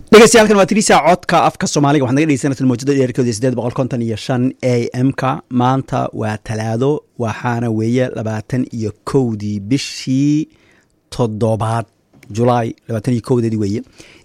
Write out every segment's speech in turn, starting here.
dhegeystayaal waa tirisa codka afka soomaaliga waxaad naga dhegeysanaysaa mawjada dheerkooda sideed boqol konton iyo shan a m ka maanta waa talaado waxaana weeye labaatan iyo kowdii bishii toddobaad julaay labaatan iyo kowdeedii weeye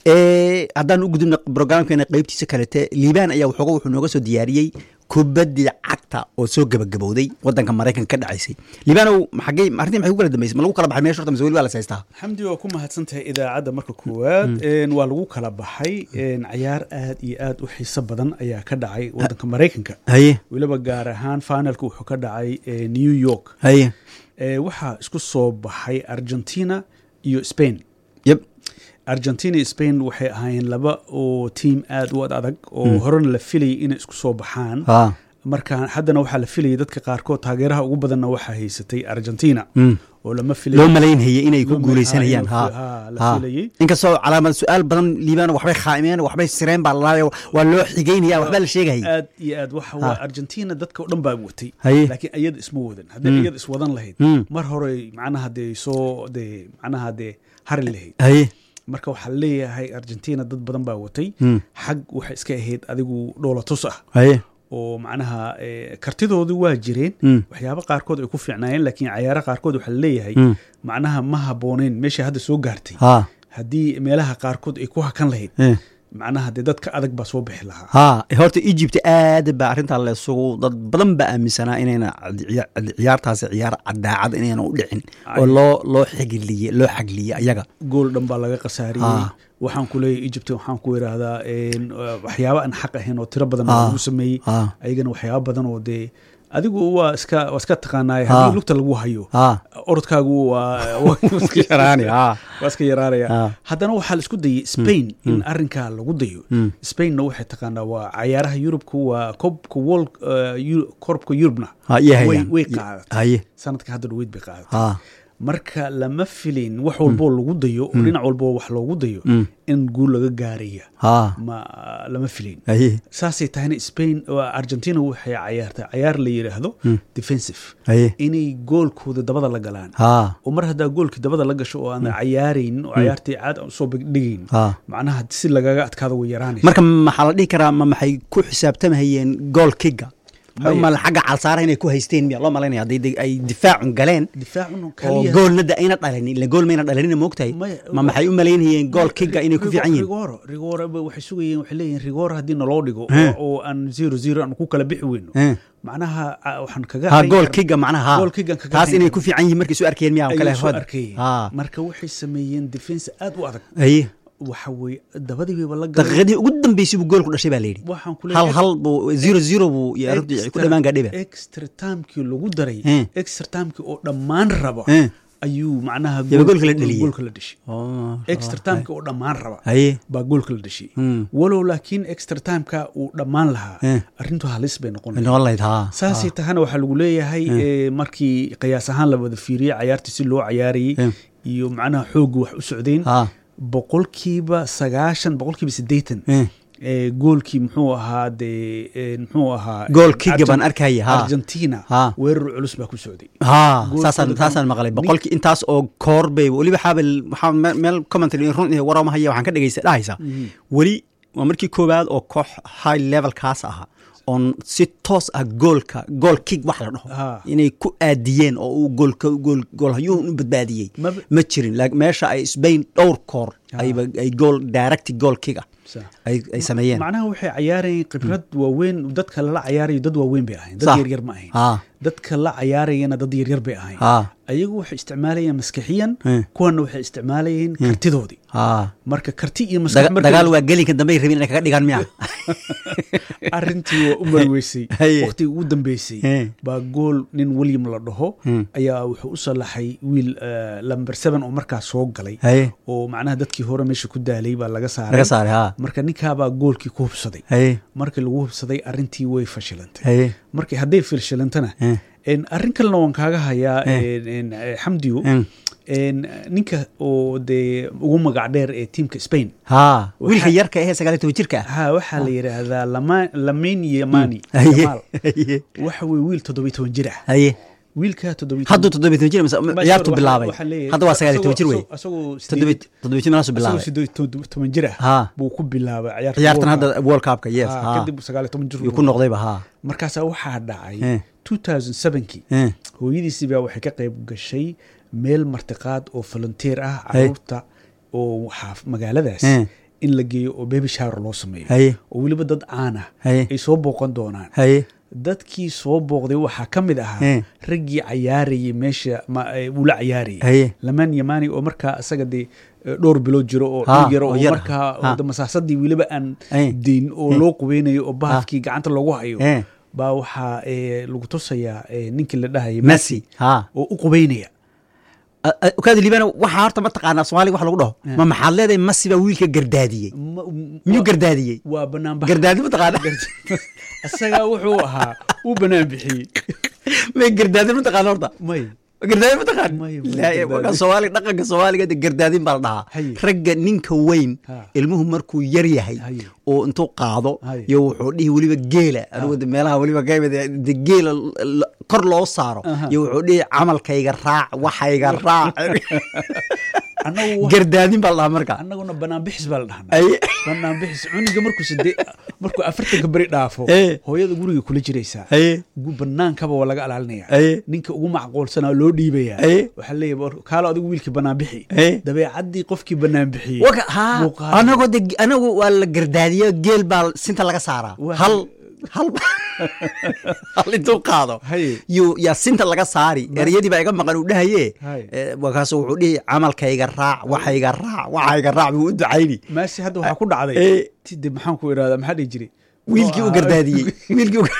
haddaan u gudubna brograamkeena qeybtiisa kalete liibaan ayaa waxooga wuxuu nooga soo diyaariyey kubaddii cagta oo soo gabagabowday wadanka maraykanka ka dhacaysay liibaanow maxagey arrintii maxay ku kala dambeysay ma lagu kala baxay meesha horta mise weli waa la saystaa xamdi waa ku mahadsantahay idaacadda marka koowaad waa lagu kala baxay cayaar aad iyo aad u xiiso badan ayaa ka dhacay wadanka maraykanka haye weliba gaar ahaan finalka wuxuu ka dhacay new york haye waxaa isku soo baxay argentina iyo spain yep argentina iyo spain waxay ahaayeen laba oo tiam aad u ad adag oo horena la filayay inay isku soo baxaan ha marka haddana waxaa la filayay dadka qaarkood taageeraha ugu badanna waxaa haysatay argentina Mm. oo lama loo filay malaynhayay inay ku Loo guuleysanayaan ha ha, la ha. filayay. inkastoo calaamad su-aal badan liibaan waxbay khaa'imeen waxbay sireen baa lalaayo waa loo xigeynaya waxbaa la sheegayay aad iyo aad waxa waa argentina dadka o dhan baa watay Haye. laakiin iyada isma wadan hadday iyada iswadan lahayd Mm. mar hore macnaha dee soo dee macnaha dee hari lahayd haye marka waxaa leeyahay argentina dad badan baa watay Mm. xag waxay iska ahayd adigu dhoolatus ah haye oo macnaha eh, kartidoodu waa jireen Mm. waxyaabo qaarkood ay ku fiicnaayeen laakiin cayaaro qaarkood waxaa leeyahay Mm. macnaha ma habbooneyn meesha hadda soo gaartay ha haddii meelaha qaarkood ay ku hakan lahayd eh. macnaha dee dadka adag baa soo bixi lahaa ha horta egypt aad baa arrintaa leesugu dad badan baa aaminsanaa inayna ciya- ciyaartaasi ciyaar cadaacad inayna u dhicin oo loo loo xigiliye loo xagliye ayaga gool dhan baa laga khasaariyey Ah. waxaan ku leeyahay egypt waxaan ku idhaahdaa en, uh, waxyaabo aan xaq ahayn oo tiro badan Ah. lagu sameeyey Ah. ayagana waxyaabo badan oo dee adigu waa iska waa iska taqaanaay Ah. haddii lugta lagu hayo ha orodkaagu waa waa iska yaraani ha waa iska yaraanaya Ah. haddana waxaa la isku dayay spain in arrinkaa lagu dayo Mm. spainna waxay taqaanaa waa cayaaraha yurubka waa koobka world uh, Eu- koobka yurubna ha iyo way hayaan way qaadatay haye sanadka hadda dhaweyd bay qaadatay ha marka lama filin wax walboo lagu dayo oo dhinac walboo wax loogu dayo Mm. in guul laga gaaraya ha ma lama filin haye saasay tahayna spain waa argentina waxay cayaartay cayaar la yidhaahdo defensive haye inay goolkooda dabada la galaan ha oo mar haddaa goolkii dabada la gasho oo aan cayaaraynin oo cayaartii caad aan usoo dhigaynin ha macnaha si lagaga adkaado way yaraanaysa marka maxaa la dhihi karaa ma maxay ku xisaabtamahayeen gool kiga Maya. ma xagga calsaara inay ku haysteen miya loo malaynaya hadday de- ay difaacun galeen difaacun oo kaliya goolna da ayna dhalin ila gool mayna dhalinin moogtahay Maya. ma maxay u malaynayeen gool kiga inay ku fiican yihiin rigoro rigoro ba waxay sugayeen waxay leeyihin rigoro haddii naloo dhigo Eh. oo- oo aan zero zero aan ku kala bixi weyno Eh. macnaha ah, waxaan kaga ha hayn gool karnaa- kiga macnaha ha goal kick-an kaga taas hayn inay karnaa. ku fiican yihiin markay soo arkeen miya ayuu kale soo arkayay ha marka waxay sameeyeen defense aad u adag haye waxa weye dabadii bayba la galeen daqiiqadii ugu dambeysay buu goolku dhashay baa layidhi waxaan ku hal leeyahay hal buu zero zero buu iyo arrintu ku dhamaan gaadhiba extra timekii lagu daray Eh. extra timekii oo dhammaan raba Eh. ayuu macnaha Yaba goolka la dhaliyey. goolka la dhashay extra timekii oo dhammaan raba haye baa goolka la dhashay Hmm. walow laakiin extra timeka uu dhammaan lahaa Eh. arrintu halis bay noqon lahayd. noqon lahayd ha saasay tahana waxaa lagu leeyahay eh, markii qiyaas ahaan la wada fiiriyey cayaartii si loo cayaarayey Eh. iyo macnaha xoogga wax u socdeen ha boqolkiiba sagaashan boqolkiiba siddeetan Eh. ee, goolkii muxuu ahaa dee ee, muxuu ahaa Goal kick Argen- baan arkaya, ha. argentina Ha. weerar culus baa ku socday ha Goolkooda saasaan dhan- saasaan maqlay boqolkii intaas oo koor bay weliba xaabel waxaa me- meel commentary run iyo warama haya waxaan ka dhegeysta dhahaysa weli waa markii koowaad oo koox high level kaas aha oon si toos ah goolka gool kick wax la dhaho Ha. inay ku aadiyeen oo uu goolka gool goolhayuhun u badbaadiyey Maba- ma jirin laakiin meesha ay Spain dhowr koor ayba ay gool direct goal kick ah Sa- ay ay sameeyeen macnaha waxay cayaarayeen khibrad waaweyn dadka lala cayaarayo dad waaweyn bay ahayn dad Sax. yaryar ma ahayn ha dadka la cayaarayana dad yaryar bay ahayn ha ayagu waxay isticmaalayeen maskixiyan Eh. kuwana waxay isticmaalayeen kartidoodii ha marka karti iyo maskax Daga- markay- dagaal waa gelinka dambe ay rabeen inay kaga dhigaan miya arrintii waa u marweysay Haye. waqtigii ugu dambeysay Eh. baa gool nin william la dhaho Hmm. ayaa wuxuu u salaxay wiil eh, lamber seven oo markaas soo galay haye oo macnaha dadkii hore meesha ku daalay baa laga saaray laga saaray ha marka ninkaabaa goolkii ku hubsaday haye markii lagu hubsaday arrintii way fashilantay haye markii hadday fashilantana Eh. en, arrin kalena waan kaaga hayaa Eh. en, en, eh, xamdiyo Mm. en, ninka oo dee ugu magac dheer ee tiimka spain ha Waxaa- wiilka yarka ahee sagaaliy toban jirka ah ha waxaa la yidhaahdaa Lama- lamin yamani haye Yamal. haye waxa weye wiil toddobiy toban jir ah haye wiilka toddobiy hadduu toddobiy toban jir mise ciyaartu bilaabay hadda waa sagaal iyo toban jir wey toddobiy toddobiy jir meelaasu bilaabay siddeed toban jir ah ha buu ku bilaabay ciyaarta ciyaartan World hadda world cupka yes Cup. ha Ah, kadib sagaal iyo toban jir yuu ku noqdayba ha markaasaa waxaa dhacay Eh. 2007kii Eh. hooyadiisii baa waxay ka qayb gashay meel martiqaad oo volunteer ah Hey. caruurta oo xaaf magaaladaas Eh. in la geeyo oo baby shower loo sameeyo haye oo weliba dad caan ah haye ay soo booqan doonaan haye dadkii soo booqday waxaa ka mid ahaa Eh. raggii cayaarayay meesha ma- eh, uu la cayaarayay haye lamaan yamaani oo markaa isaga dee eh, dhowr bilood jiro oo Ha, dhul yaro oo oo yar. markaa Ha. oo masaasadii weliba aan Eh. deyn oo Eh. loo qubeynayo oo bahalkii gacanta loogu hayo Eh. baa waxaa eh, lagu tusayaa eh, ninkii la dhahayay messi ha oo u qubeynaya ukaadi liibana waxaa horta mataqaanaa soomaaliga wax lagu dhaho ma maxaad leedahay messi baa wiilka gardaadiyey Ma- m- miyuu waa- gardaadiyey waa banaanbax gardaadi mataqaana isagaa wuxuu ahaa uu banaan bixiyey may gardaadin mataqaana horta may gardaadin mataqaan May- may Laa- gardaadin. waxa soomaaliga dhaqanka soomaaliga de gardaadin baa la dhahaa Haye. ragga ninka weyn Ha. ilmuhu markuu yar yahay Haye. oo intuu qaado Haye. iyo wuxuu dhihi weliba geela anigu de meelaha weliba kamid de geela l- l- kor loo saaro Aha. iyo wuxuu dhihi camalkayga raac waxayga raac annagu wa- gardaadin baa la dhahaa marka annaguna banaanbixis baa la dhahnaa Haye. banaanbixis cuniga markuu sade markuu afartanka beri dhaafo Eh. hooyada guriga kula jiraysaa haye gu- banaankaba waa laga ilaalinaya haye ninka ugu macquulsanaa loo dhiibaya Eh. waxaa leeyahay war- kaalo adigu wiilkii banaan bixi Eh. dabeecaddii qofkii banaan bixiyey waka ha buu qaaday. anagoo de anagu waa la gardaadiyo geel baa sinta laga saaraa Waa- hal hal hal intuu qaado Haye. yuu yaa sinta laga saari ereyadii baa iga maqan uu dhahaye Haye. Eh, markaasu wuxuu dhihi camalkayga raac waxayga raac waxayga raac buu u ducayni maasi hadda waxaa ku dhacday Eh. tide maxaan ku idhahdaa maxaa dhihi jiray wiilkii u Muxuu ahaa- gardaadiyey wiilkii u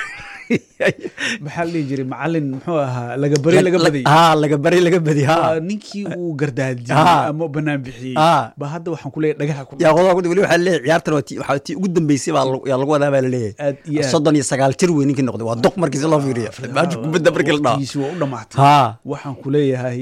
maxaa la dhihi jiray macalin muxuu ahaa laga bari laga baday ha laga bari laga badi ha Waa ninkii uu gardaadiyey Ah. ama banaan bixiyey Ah. ba hadda waxaan ku leeyahay dhagaha ku yaa qodoba kudi weli waxaa leeyahay ciyaartan waa tii waxaa tii ugu dambeysay baa lagu- yaa lagu wadaa baa laleeyahay Aad iyo aad. soddon iyo sagaal jir wey ninkii noqday waa duq markii si loo fiiriyo maasha kubadda markii la dhaho waqtigiisii waa u dhamaatay ha waxaan ku leeyahay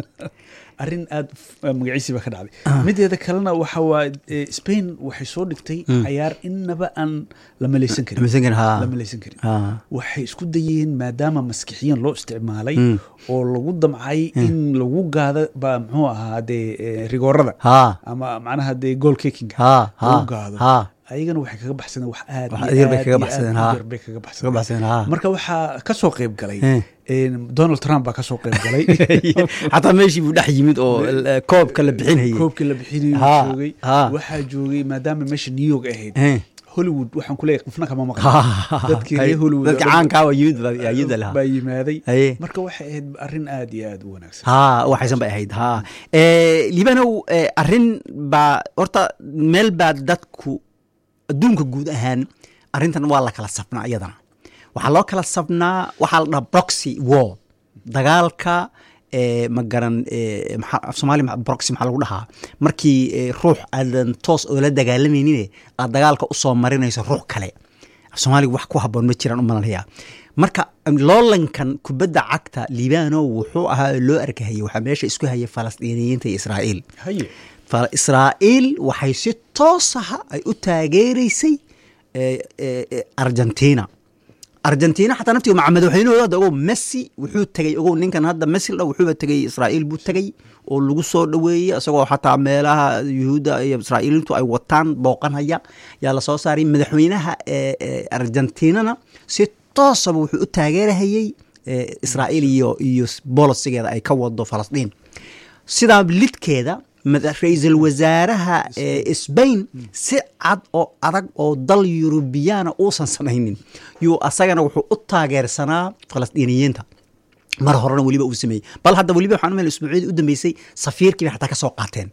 arrin aad f- magaciisii baa ka dhacday mideeda kalena waxa waa eh, spain waxay soo dhigtay cayaar inaba aan la malaysan karin Malaysan karin, ha. la malaysan karin ha waxay isku dayeen maadaama maskixiyan loo isticmaalay oo lagu damcay in lagu gaado ba muxuu ahaa dee eh, rigoorada ha ama macnaha dee goal kickinga ha ha lagu gaado ha ayagana waxay kaga baxsadeen wax aad Wax iyo yar bay aad kaga iyo baxsadeen, aad u ha. yar bay kaga kaga baxsadeen baxsadeen ha marka waxaa ka soo qayb galay Eh. een, donald trump baa ka soo qayb galay xataa meeshii buu dhex yimid oo eh, koobka la bixinayay koobkii la bixinayo Ha, joogay ha. waxaa joogay maadaama meesha new york ahayd Eh. hollywood waxaan ku leeyahay qofna kama Ha, maqan dadkii reer hollywood dadka oo dhan caankaa waa yimid baa yaa yimid lahaa baa yimaaday Haye. marka waxay ahayd arrin aad iyo aad u wanaagsan ha waxaysan bay ahayd ha Eh, liibanow eh, arrin baa horta meel baa dadku adduunka guud ahaan arrintan waa la kala sabnaa iyadana waxaa loo kala sabnaa waxaa la dhaha proxy war dagaalka eh, ma garan eh, maxaa- af soomaali ma- proxy maxaa lagu dhahaa markii eh, ruux aadan toos oo la dagaalamaynin aad dagaalka usoo marinayso ruux kale af soomaaliga wax ku haboon ma jiraan u malanaya marka loolankan kubadda cagta liibano wuxuu ahaa oo loo arkahayay waxaa meesha isku hayay falastiiniyiinta iyo israa'iil haye fa israa'iil waxay si toos ah ay u taageeraysay eh, eh, eh, argentina argentina xataa naftiga maca madaxweynahooda hadda ogow messi wuxuu tegey ogow ninkan hadda messi la wuxuuba tegey israa'iil buu tegey oo lagu soo dhoweeyey isagoo xataa meelaha yuhuudda iyo israa'iiliintu ay wataan booqanhaya yaa lasoo saaray madaxweynaha eh, eh, argentinana si toosaba wuxuu u taageerahayey eh, israa'iil iyo iyo bolosigeeda ay ka wado falastiin sidaa lidkeeda mada- ra-iisul wasaaraha ee sbain si cad oo adag oo dal yurubiyaana uusan samaynin yuu asagana wuxuu u taageersanaa falastiiniyiinta mar horena weliba uu sameeyey bal hadda weliba waxaan umel isbuucyadii u dambeysay safiirkii bay xataa ka soo qaateen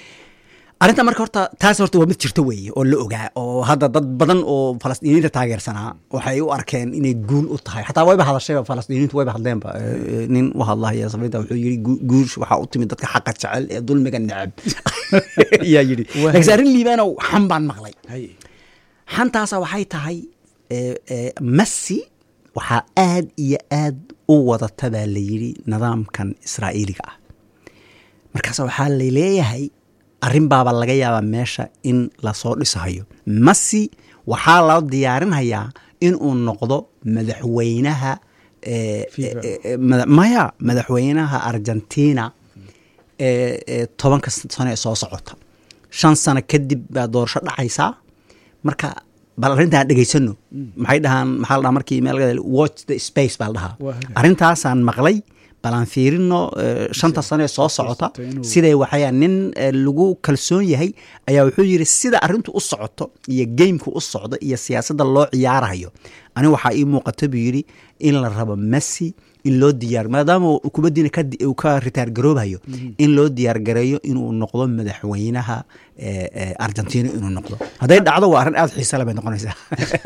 arrinta marka horta taas horta waa mid jirto weeye oo la ogaa oo hadda dad badan oo falastiiniyiinta taageersanaa waxay u arkeen inay guul u tahay xataa wayba hadashayba falastiiniyiintu wayba hadleenba Eh, eh, nin u hadlahaya safiinta wuxuu yidhi gu- guush waxaa u timid dadka xaqa jecel ee dulmiga neceb yaa yidhi Waa- laakiin arrin liibaanow xan baan maqlay haye xantaasa waxay tahay eh, eh, messi waxaa aad iyo aad u wadata baa la yidhi nidaamkan israa'iiliga ah markaas waxaa la leeyahay arrin baaba laga yaabaa meesha in lasoo dhisahayo messi waxaa loo diyaarinhayaa inuu noqdo madaxweynaha eh, FIFA. eh, eh, mada- maya madaxweynaha argentina ee ee tobanka sano ee soo socota shan sano kadib baa doorasho dhacaysaa marka bal arrintaan dhegaysano maxay dhahaan maxaa la dhahaa markii meel watch the space baa la dhahaa Waa hagaag. arrintaasaan maqlay bal aan fiirino eh, shanta sano ee soo socota socota inuu- siday waxaya nin eh, lagu kalsoon yahay ayaa wuxuu yidhi sida arrintu u socoto iyo geymku u socdo iyo siyaasadda loo ciyaarayo ani waxaa ii muuqata buu yidhi in la rabo messi in loo diyaar maadaama uu kubaddiina ka di- uu ka ritaar garoobayo in loo diyaar gareeyo inuu noqdo madaxweynaha eh, eh, argentina inuu noqdo hadday dhacdo waa arrin aad xiisa le bay noqonaysaa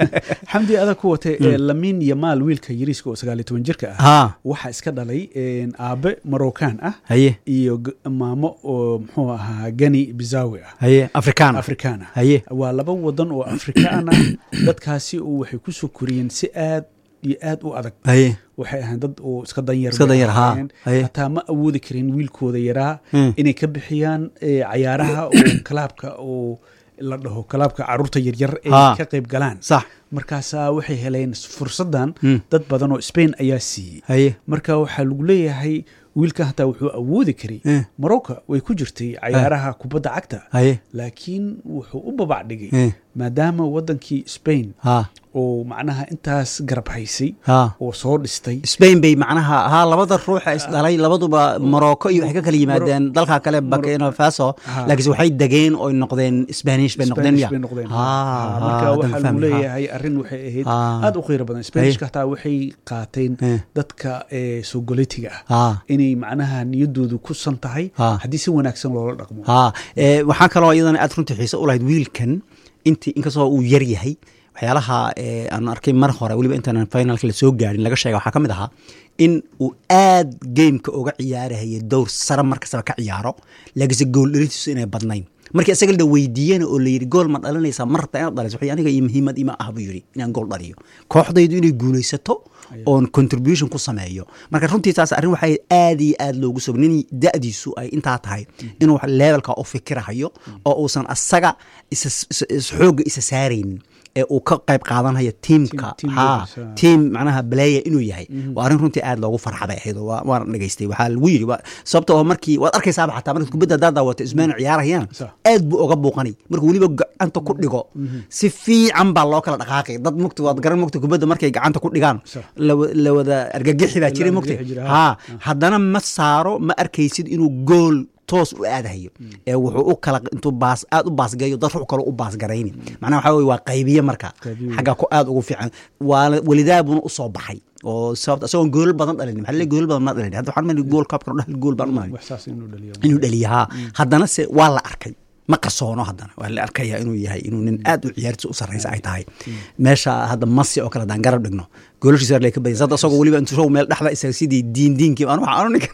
xamdi adag ku watay ee lamin iyo maal wiilka yariiska oo sagaal iyo toban jirka ah ha waxaa iska dhalay een, aabe marocaan ah haye iyo g- maamo oo muxuu ahaa gani bizawi ah haye afrikaan afrikaan ah haye waa laba wadan oo afrikaan ah dadkaasi oo waxay ku soo koriyeen si aad iyo aad u adag haye waxay ahayn dad oo iska danyar Iska bay danyar, haa. ahaayeen. Haye. hataa ma awoodi karin wiilkooda yaraa Hmm. inay ka bixiyaan eh, cayaaraha oo kalaabka oo la dhaho kalaabka caruurta yaryar ay Haa. ka qayb galaan sax markaasaa waxay heleen fursadan Hmm. dad badan oo spain ayaa siiyey haye marka waxaa lagu leeyahay wiilka hataa wuxuu awoodi karay Eh. morocco way ku jirtay cayaaraha kubadda cagta haye laakiin wuxuu u babac dhigay Eh. maadaama wadankii spain ha oo macnaha intaas garab haysay ha oo soo dhistay spain bay macnaha haa labada ruuxa isdhalay labaduba morocco iyo waxay ka kala yimaadeen dalka kale burkina faso Ha. laakiinse waxay degeen oy noqdeen spanish bay noqdeen Spanish ya bay noqdeen Ha, Ha, ha, marka haddaan waxaa lagu fahmay, ha. leeyahay arrin waxay ahayd Ha. aad u qiiro badan spanishka hataa waxay qaateen Eh. dadka ee soogolitiga ah ha inay macnaha niyadoodu ku san tahay Ha. haddii si wanaagsan loola dhaqmo ha ee, waxaa kaloo iyadana aad runtii xiise u lahayd wiilkan intii inkastoo uu yar yahay waxyaalaha ee, aan arkay mar hore weliba intaanan finalka la soo gaarin laga sheega waxaa ka mid ahaa in uu aad gameka uga ciyaarahayay dowr sare markastaba ka ciyaaro laakiinse gool dhalitiisu inay badnayn markii isaga la weydiiyena oo la yidhi gool ma dhalinaysaa ma rabtaa inaad dhaliso waxay aniga iyo muhiimad ima ah buu yidhi inaan gool dhaliyo kooxdaydu inay guulaysato oon contribution ku sameeyo marka runtii taas arrin waxay aad iyo aad loogu soo nin da'diisu ay intaa tahay inuu wax levelka u fikirahayo oo uusan asaga isa is- is- xoogga isa saaraynin ee uu ka qayb qaadanayo tiimka team ha leaders, ah. tiim macnaha player inuu yahay waa arrin runtii aad loogu farxa bay ahayd oo waa- waan dhegaystay waxaa lagu yidhi waa- sababta oo markii waad arkaysaaba xataa markaad kubadda haddaad daawato ismaanu ciyaarayaan Sax. aad buu uga buuqanay markuu weliba gacanta ku dhigo si fiican baa loo kala dhaqaaqay dad mugta waad garan mugta kubadda markay gacanta ku dhigaan Sax. la- la wada argagixi baa jiray La mugta argagixi jiray, ha ha. haddana ma saaro ma arkaysid inuu gool toos u aadahayo ee wuxuu u kala intuu baas aad u baasgayo dad ruux kale u baasgarayni macnaha waxaa weye waa qaybiye marka Qaybiye. xagga ku aad ugu fiican waa welidaabuna usoo baxay oo sababta isagoon goolal badan dhalin maxaa leeyahay goolal badan ma dhalin hadda waxaan mali gool kaabkan dhal gool baan u malay wax saas inuu dhaliyo inuu dhaliya haa haddana se waa la arkay ma qarsoono haddana waa la arkaya inuu yahay inuu nin aad u ciyaartiisa u sarreysa ay tahay meesha hadda masi oo kale haddaan garab dhigno goolashiisa waa ka badiyay sadda isagoo weliba intuu show meel dhexda isaga sidii diin diinkii aan waxaan ninka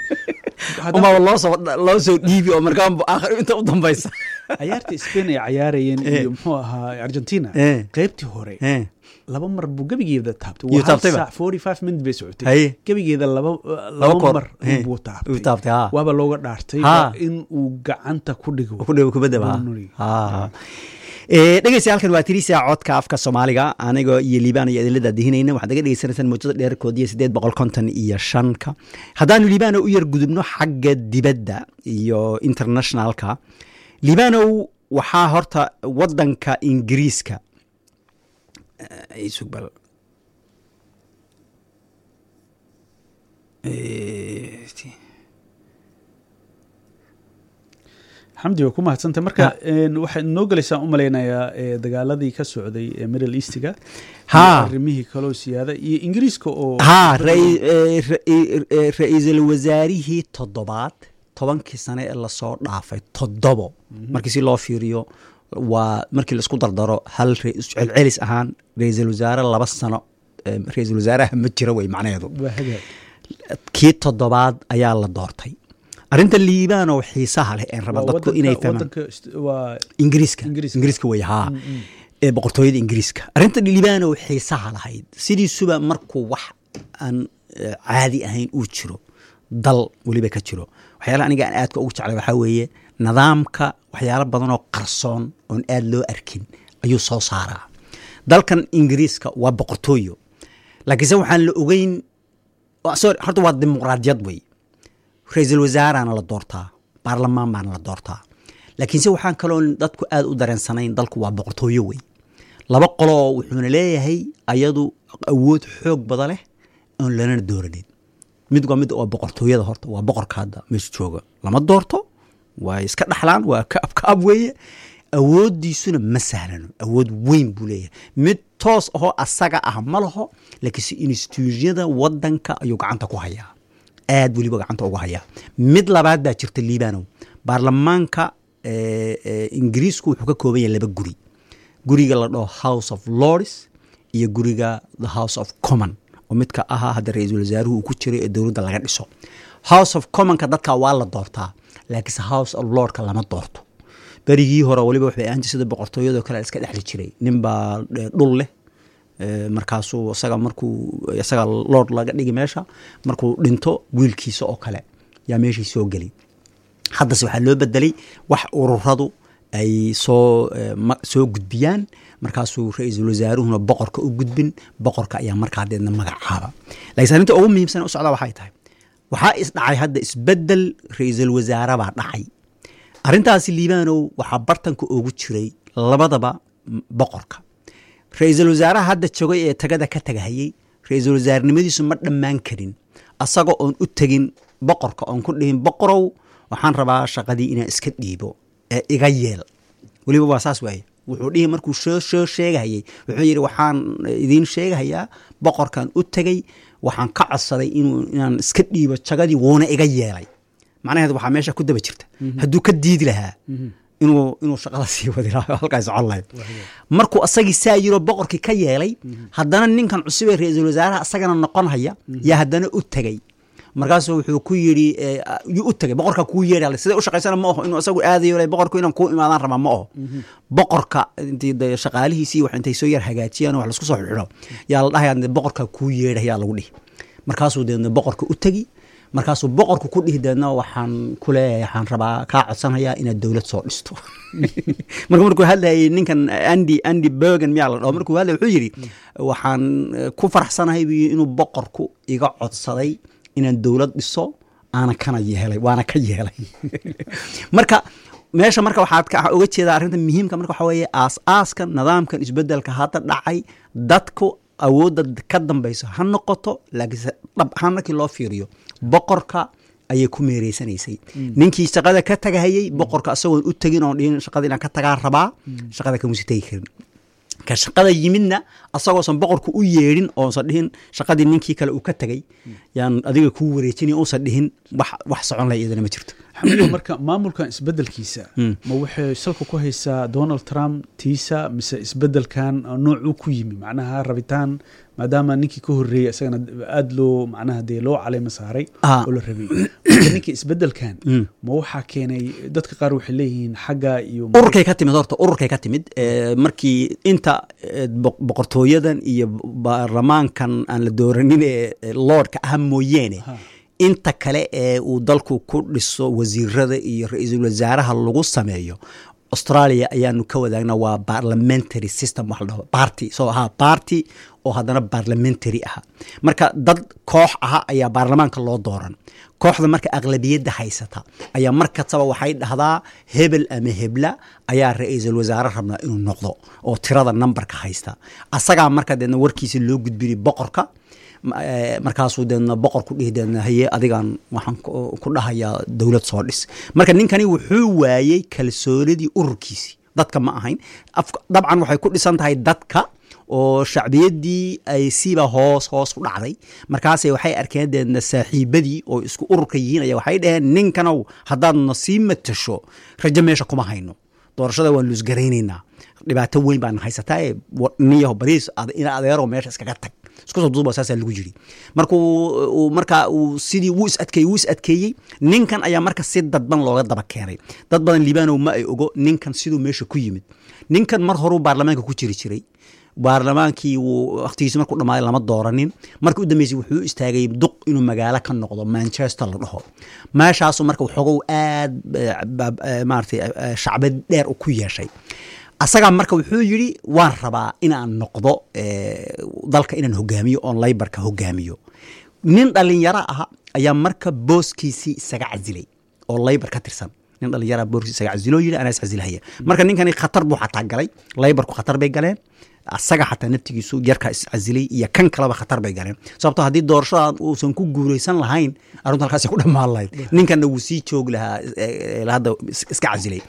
Haddana- umaba loo soo loo soo dhiibi oo markaa aakhir inta u dambaysa cayaarta spain ay cayaarayeen Eh. iyo muxuu ahaa argentina Eh. qaybtii hore Eh, laba mar buu gebigeeda taabtay Iyo waa hal taabtayba? saac forty five minute bay socotay Haye. gebigeeda laba Laba laba koor. mar Eh. buu Uu taabtay taabtay, haa. waaba looga dhaartay Haa. waa in uu gacanta ku dhigo ku dhow kubadda ba Boundary. dhegeysta halkan waa tirisa codka afka soomaaliga anigoo iyo liibaan iyo idinla daadihinayna waxaad naga dhegeysanaysaan mawjada dheerkood iyo siddeed boqol konton iyo shanka haddaanu liibaano u yar gudubno xagga dibadda iyo internationalka liibaanow waxaa horta wadanka ingiriiska Eh, isug bal Eh, xamdi waa ku mahadsantay marka een, waxaad noo gelaysaa u malaynayaa ee, dagaaladii ka socday ee middle eastiga Haa. iyo arrimihii kaloo siyaada iyo ingiriiska oo haa rai- eh, ra- eh, ra-iisul wasaarihii toddobaad tobankii sane ee lasoo dhaafay toddobo markii si loo fiiriyo waa markii laisku dardaro hal ra- celcelis ahaan ra-iisul wasaare laba sano eh, ra-iisul wasaaraha ma jiro wey macnaheedu waa hagaag kii toddobaad ayaa la doortay arrinta liibaan oo xiisaha leh een raba Waa dadku wadanka- inay fahmaan wadanka ist- waa ingiriiska Ingiriiska. ingiriiska wey haa ee boqortooyada ingiriiska arrinta liibaan oo xiisaha lahayd sidiisuba markuu wax aan eh, caadi ahayn uu jiro dal weliba ka jiro waxyaalaha aniga aan aadka ugu jeclay waxaa weeye nidaamka waxyaalo badan oo qarsoon oon aad loo arkin ayuu soo saaraa dalkan ingiriiska waa boqortooyo laakiinse waxaan la ogeyn sorry horta waa dimuqraadiyad wey ra-iisul wasaaraana la doortaa baarlamaan baana la doortaa laakiinse waxaan kaloo dadku aad u dareensanayn dalku waa boqortooyo wey laba qoloo wuxuuna leeyahay ayadu awood xoog bada leh oon lanana dooranin mid waa mid waa boqortooyada horta waa boqorka hadda meesha jooga lama doorto waa iska dhaxlaan waa kaab kaab weeye awooddiisuna ma sahlano awood weyn buu leeyahay mid toos ahoo asaga ah ma laho laakiinse instituusyada wadanka ayuu gacanta ku hayaa aad weliba gacanta uga hayaa mid labaad baa jirta liibanow baarlamaanka ingiriisku wuxuu ka kooban yahay laba guri guriga la dhaho house of lords iyo guriga the house of common oo midka ahaa hadda ra-iisul wasaaruhu uu ku jiray ee dowladda laga dhiso house of commonka dadka waa la doortaa laakiinse house of lordka lama doorto berigii hore waliba waxay ahaan jir sida boqortooyadoo kale iska dhexli jiray ninbaa dhul leh markaasuu isaga markuu isaga lord laga dhigi meesha markuu dhinto wiilkiisa oo kale yaa meeshii soo geli haddase waxaa loo bedelay wax ururadu ay soo soo gudbiyaan markaasuu ra-iisul wasaaruhuna boqorka u gudbin boqorka ayaa markaa deedna magacaaba lakiinse arrinta ugu muhiimsan u socda waxay tahay waxaa isdhacay hadda isbedel ra-iisul wasaare baa dhacay arrintaasi liibaanow waxaa bartanka ugu jiray labadaba boqorka ra-iisul wasaaraha hadda jogay ee tagada ka tagahayey ra-iisul wasaarenimadiisu ma dhammaan karin asagoo oon u tegin boqorka oon ku dhihin boqorow waxaan rabaa shaqadii inaan iska dhiibo ee iga yeel weliba waa saas waaye wuxuu dhihi markuu soo soo sheegahayey wuxuu yidhi waxaan idiin sheegahayaa boqorkan u tegey waxaan ka codsaday inuu inaan iska dhiibo jagadii wuuna iga yeelay macnaheed waxaa meesha ku daba jirta hadduu ka diidi lahaa inuu inuu shaqada sii wadi lahaa halkaa socon lahayd markuu asagii saa yiroo boqorkii ka yeelay haddana ninkan cusub ee ra-iisul wasaaraha asagana noqon haya yaa haddana u tegey markaasuu wuxuu ku yidhi yuu u tegay boqorka kuu yeedha sida u shaqaysana ma aho inuu asagu aadayo boqorku inaan kuu imaadaan rabaa ma aho boqorka intii shaqaalihiisii wax intay soo yar hagaajiyaan wax laisku soo xidho yaa la dhahayaa boqorka kuu yeedha yaa lagu dhihi markaasuu deedna boqorka u tegi markaasuu boqorku ku dhihi deedna waxaan ku leeyahay waxaan rabaa kaa codsanayaa inaad dowlad soo dhisto marka markuu hadlayay ninkan andy andy bergen miyaa la dhaho markuu hadlay wuxuu yidhi waxaan ku faraxsanahay buu inuu boqorku iga codsaday inaan dowlad dhiso aana kana yeelay waana ka yeelay marka meesha marka waxaad uga jeedaa arrinta muhiimka marka waxaa weeye aas-aaska nidaamkan isbedelka hadda dhacay dadku awoodda ka dambayso ha noqoto laakiinse dhab ahaan markii loo fiiriyo boqorka ayay ku meereysanaysay ninkii shaqada ka tagahayey boqorka isagoon u tegin oon dhihin shaqada inaan ka tagaa rabaa shaqada kamusi tegi karin ka shaqada yimidna asagoosan boqorku u yeedhin oosan dhihin shaqadii ninkii kale uu ka tegay yaan adiga kuu wareejinay uusan dhihin wax wax socon laha iyadana ma jirto xamido marka maamulkan isbedelkiisa ma waxay salka ku haysaa donald trump tiisa mise isbedelkan noocuu ku yimi macnaha rabitaan maadaama ninkii ka horreeyey isagana aada loo macnaha dee loo caleyma saaray oo la rabay marka ninkii isbedelkan ma waxaa keenay dadka qaar waxay leeyihiin xagga iyo ururkay ka timid horta ururkay ka timid markii inta boqortooyadan iyo baarlamaankan aan la dooranin ee lordka ah mooyeene inta kale ee uu dalku ku dhiso wasiirada iyo ra-iisul wasaaraha lagu sameeyo australia ayaanu ka wadaagna waa parliamentary system wax la dhaho party soo ahaa party oo haddana parliamentary aha marka dad koox aha ayaa baarlamaanka loo dooran kooxda marka aqlabiyadda haysata ayaa mar kastaba waxay dhahdaa hebel ama hebla ayaa ra-iisul wasaare rabnaa inuu noqdo oo tirada numberka haysta asagaa marka deedna warkiisa loo gudbini boqorka markaasuu deedna boqor ku dhihi deedna haye adigan waxaan ku dhahayaa dowlad soo dhis marka ninkani wuxuu waayey kalsoonidii ururkiisii dadka ma ahayn dabcan waxay ku dhisan tahay dadka oo shacbiyaddii ay siba hoos hoos u dhacday markaase waxay arkeen deedna saaxiibadii oo isku ururka yihiin aya waxay dhaheen ninkanow haddaadna sii matasho rajo meesha kuma hayno doorashada waan luusgaraynaynaa dhibaato weyn baana haysataa ee niyaho badiis ina adeero meesha iskaga tag isku soo duuba saasaa lagu jiri markuu markaa uu sidii wuu is adkeeyey wuu is adkeeyey ninkan ayaa marka si dadban looga daba keenay dad badan liibanow ma ay ogo ninkan siduu meesha ku yimid ninkan mar horuu baarlamaanka ku jiri jiray baarlamaankii wuu wakhtigiisi markuu dhammaaday lama dooranin markii u dambeysay wuxuu istaagay duq inuu magaalo ka noqdo manchester la dhaho meeshaasu marka waxoogow aad maaratay shacbad dheer ku yeeshay asagaa marka wuxuu yidhi waan rabaa inaan noqdo eh, dalka inaan hogaamiyo oon laybarka hogaamiyo nin dhalinyaro ah ayaa marka booskiisii isaga casilay oo laybar ka tirsan nin dhalinyara booskiisi isaga casiloo yidhi anaa iscasilhaya marka ninkani khatar buu xataa galay laybarku khatar bay galeen asaga xataa naftigiisu yarkaa iscasilay iyo kan kaleba khatar bay galeen sababto haddii doorashadan uusan ku guuraysan lahayn arrintu halkaasay ku dhammaan lahayd ninkanna wuu sii joogi lahaa eh, eh, hadda is- iska casilay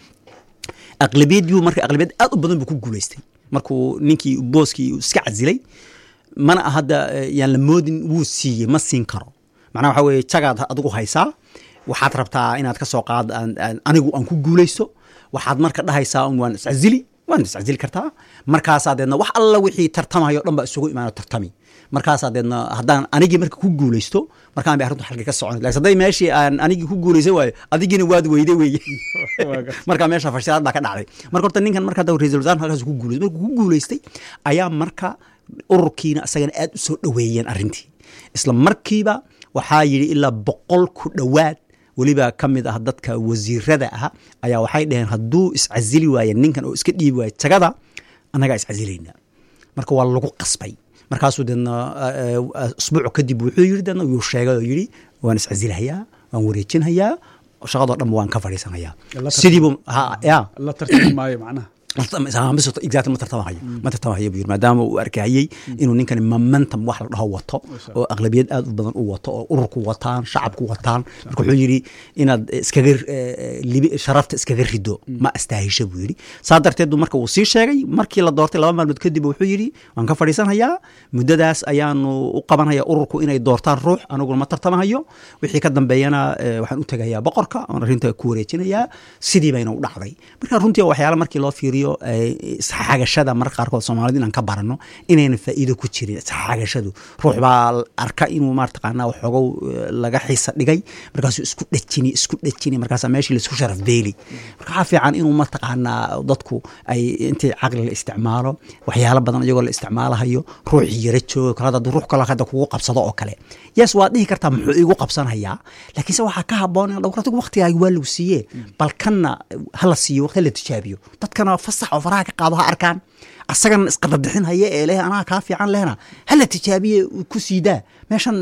aqlabiyadii marka aqlabiyad aad u badan buu ku guulaystay markuu ninkii booskii iska casilay mana ah hadda eh, yaan la moodin wuu siiyey ma siin karo macnaha waxa weeye jagaad adigu haysaa waxaad rabtaa inaad ka soo qaad aan- aan- anigu aan ku guulaysto waxaad marka dhahaysaa un waan iscasili waan iscasili kartaa markaasaa deedna wax alla wixii tartamayo dhan baa isugu imaano tartami markaasaa deedna haddaan anigii marka ku guulaysto markaan bay arrintu xalka ka socon laakiin hadday meeshii aan anigii ku guulaysan waayo adigiina waad weyde weeye Waa gartay. marka meesha fashilaad baa ka dhacday marka horta ninkan marka hadda ra-iisul wasaar halkaas ku guulaystay markuu ku guulaystay ayaa marka ururkiina asagana aad u soo dhoweeyeen arrintii isla markiiba waxaa yidhi ilaa boqol ku dhowaad weliba ka mid ah dadka wasiirada ah ayaa waxay dhaheen hadduu iscasili waaye ninkan oo iska dhiibi waaye jagada annagaa iscasilayna marka waa lagu qasbay markaasuu deedna eh, eh, usbuuc kadib wuxuu yidhi deedna wuu sheegay oo yidhi waan iscasilahayaa waan wareejinhayaa shaqadoo dhan waan ka fadhiisanayaa La sidiibu ha ya la tartami maayo macnaha exactly ma tartamahayo ma tartamahayo buu yiri maadaama uu arkayey inuu ninkani momentum wax la dhaho wato oo aqlabiyad aad u badan u wato oo ururku wataan shacabku wataan marka wuxuu yidhi inaad iskaga eh, libi sharafta iskaga rido ma astaahisho buu yidhi saa darteed buu marka uu sii sheegay markii la doortay laba maalmood kadib wuxuu yidhi waan ka fadhiisanhayaa muddadaas ayaanu u qabanhayaa ururku inay doortaan ruux aniguna ma tartamahayo wixii ka dambeeyana eh, waxaan u tegayaa boqorka oon arrinta ku wareejinayaa sidii bayna u dhacday marka runtii waa waxyaala markii loo fiiriyo eh, isxagashada marka qaarkood soomaalida inaan ka barano inayna faa'iido ku jirin isxagashadu ruux baa arka inuu maartaqaanaa waxoogow eh, laga xiisa dhigay markaasuu isku dhejini isku dhejini markaasaa meeshii laisku sharaf beeli marka waxaa fiican inuu mataqaanaa dadku ay intii caqli la isticmaalo waxyaalo badan iyagoo la isticmaalahayo ruuxii yara jooga kale hadda ruux kale hadda kugu qabsado oo kale yes waad dhihi kartaa muxuu igu qabsanayaa laakiinse waxaa ka haboon in dhowratigu waqtigaaga waa lagu siiyee bal kanna hala siiyo waqti la tijaabiyo dadkana fasax oo faraha ka qaado ha arkaan asagana isqababixin haya ee leh anaa kaa fiican lehna hala tijaabiye ku siidaa meeshan